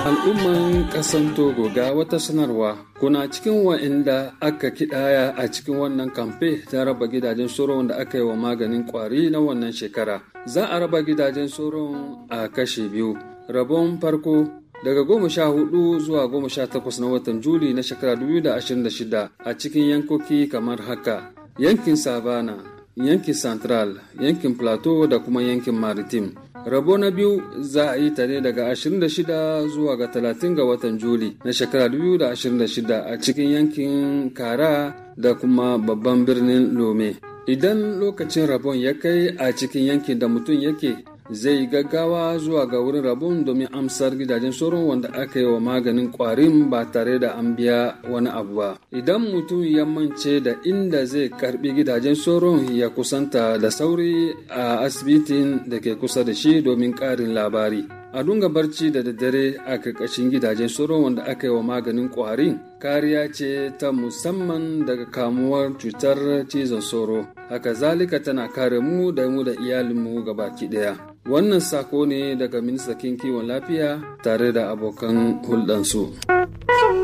Al'umman ƙasan Togo ga wata sanarwa kuna cikin wa'inda aka kidaya a cikin wannan kamfe ta raba gidajen soron da aka yi wa maganin kwari na wannan shekara. Za a raba gidajen soron a kashe biyu. Rabon farko daga goma sha hudu zuwa goma sha takwas na watan Juli na shekara 2026 a cikin yankoki kamar haka. Yankin Savana, yankin Central, yankin Plateau da kuma yankin Maritime. rabo na biyu za a yi ta ne daga 26 zuwa ga 30 ga watan juli na shekara 2026 a cikin yankin kara da kuma babban birnin lome idan lokacin rabon ya kai a cikin yankin da mutum yake zai gaggawa zuwa ga wurin rabon domin amsar gidajen sauran wanda aka yi wa maganin kwarin ba tare da an biya wani abu ba idan mutum ya mance da inda zai karbi gidajen sauran ya kusanta da sauri a asibitin da ke kusa da shi domin karin labari a dunga barci da daddare a karkashin gidajen sauran wanda aka yi wa maganin kwarin kariya ce ta musamman daga kamuwar cutar cizon sauro haka zalika tana kare mu da mu da iyalinmu gabaki daya wannan sako ne daga ministan kiwon lafiya tare da abokan hulɗansu.